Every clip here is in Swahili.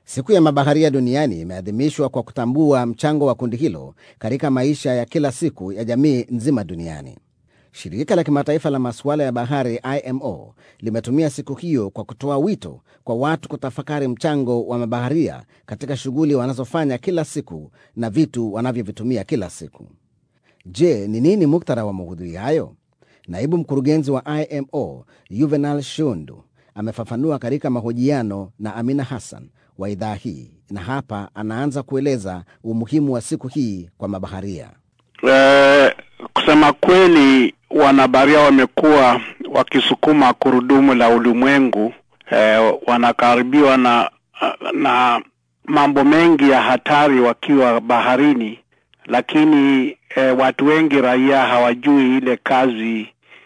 Siku ya mabaharia duniani imeadhimishwa kwa kutambua mchango wa kundi hilo katika maisha ya kila siku ya jamii nzima duniani. Shirika la kimataifa la masuala ya bahari IMO limetumia siku hiyo kwa kutoa wito kwa watu kutafakari mchango wa mabaharia katika shughuli wanazofanya kila siku na vitu wanavyovitumia kila siku. Je, ni nini muktadha wa maudhui hayo? Naibu mkurugenzi wa IMO Juvenal Shundu amefafanua katika mahojiano na Amina Hassan wa idhaa hii, na hapa anaanza kueleza umuhimu wa siku hii kwa mabaharia. Eh, kusema kweli wanabaharia wamekuwa wakisukuma kurudumu la ulimwengu. Eh, wanakaribiwa na na mambo mengi ya hatari wakiwa baharini, lakini eh, watu wengi raia hawajui ile kazi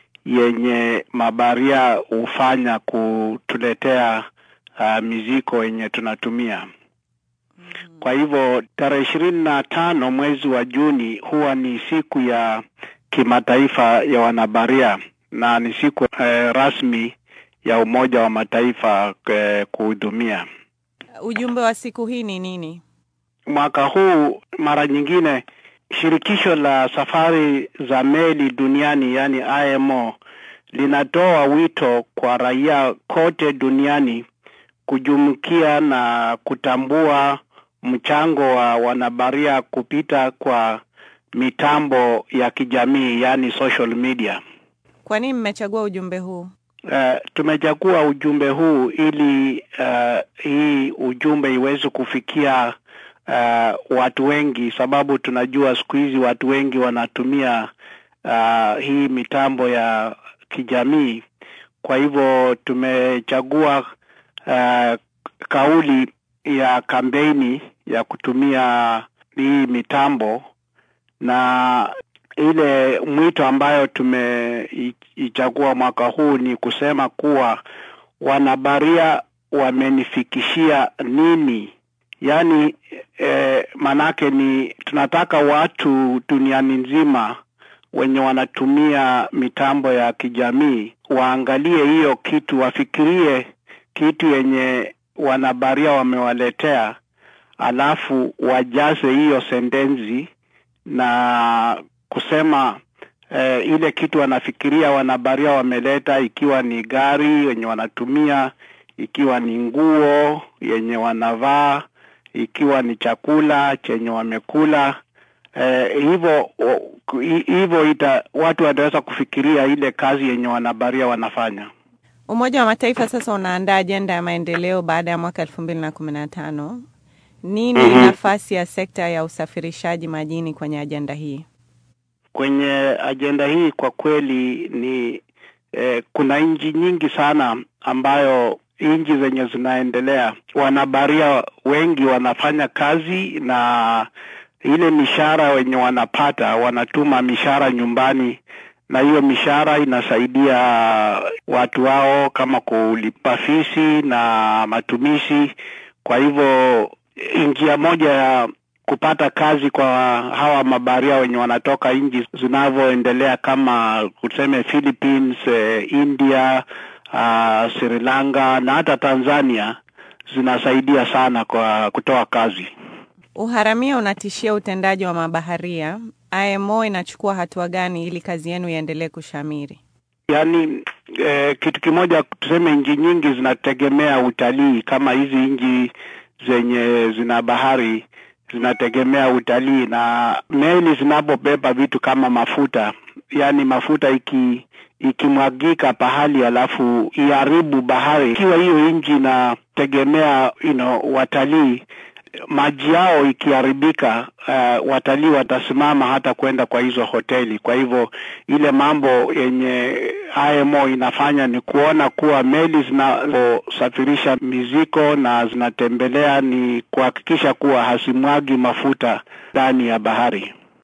yenye mabaharia hufanya kutuletea uh, mizigo yenye tunatumia. Kwa hivyo tarehe ishirini na tano mwezi wa Juni huwa ni siku ya kimataifa ya wanabaharia na ni siku eh, rasmi ya Umoja wa Mataifa eh, kuhudumia. Ujumbe wa siku hii ni nini? Mwaka huu mara nyingine shirikisho la safari za meli duniani yani IMO linatoa wito kwa raia kote duniani kujumukia na kutambua mchango wa wanabaharia kupita kwa mitambo ya kijamii yani social media. Kwa nini mmechagua ujumbe huu? Uh, tumechagua ujumbe huu ili uh, hii ujumbe iweze kufikia uh, watu wengi, sababu tunajua siku hizi watu wengi wanatumia uh, hii mitambo ya kijamii. Kwa hivyo tumechagua uh, kauli ya kampeni ya kutumia hii mitambo na ile mwito ambayo tumeichagua mwaka huu ni kusema kuwa wanabaharia wamenifikishia nini, yaani eh, manake ni tunataka watu duniani nzima wenye wanatumia mitambo ya kijamii waangalie hiyo kitu, wafikirie kitu yenye wanabaharia wamewaletea, alafu wajaze hiyo sentensi na kusema eh, ile kitu wanafikiria wanabaharia wameleta, ikiwa ni gari yenye wanatumia, ikiwa ni nguo yenye wanavaa, ikiwa ni chakula chenye wamekula eh, hivyo hivyo ita watu wataweza kufikiria ile kazi yenye wanabaharia wanafanya. Umoja wa Mataifa sasa unaandaa ajenda ya maendeleo baada ya mwaka elfu mbili na kumi na tano. Nini Mhm. nafasi ya sekta ya usafirishaji majini kwenye ajenda hii? Kwenye ajenda hii kwa kweli ni eh, kuna nchi nyingi sana ambayo nchi zenye zinaendelea wanabaharia wengi wanafanya kazi na ile mishahara wenye wanapata wanatuma mishahara nyumbani na hiyo mishahara inasaidia watu wao kama kulipa fisi na matumishi. Kwa hivyo njia moja ya kupata kazi kwa hawa mabaharia wenye wanatoka nchi zinavyoendelea kama tuseme Philippines, eh, India, uh, Sri Lanka na hata Tanzania zinasaidia sana kwa kutoa kazi. Uharamia unatishia utendaji wa mabaharia. IMO inachukua hatua gani ili kazi yenu iendelee kushamiri? Yaani eh, kitu kimoja tuseme, nchi nyingi zinategemea utalii, kama hizi nchi zenye zina bahari zinategemea utalii, na meli zinapobeba vitu kama mafuta, yaani mafuta iki ikimwagika pahali alafu iharibu bahari, ikiwa hiyo nchi inategemea you know, watalii maji yao ikiharibika, uh, watalii watasimama hata kwenda kwa hizo hoteli. Kwa hivyo ile mambo yenye IMO inafanya ni kuona kuwa meli zinazosafirisha mizigo na zinatembelea ni kuhakikisha kuwa hasimwagi mafuta ndani ya bahari.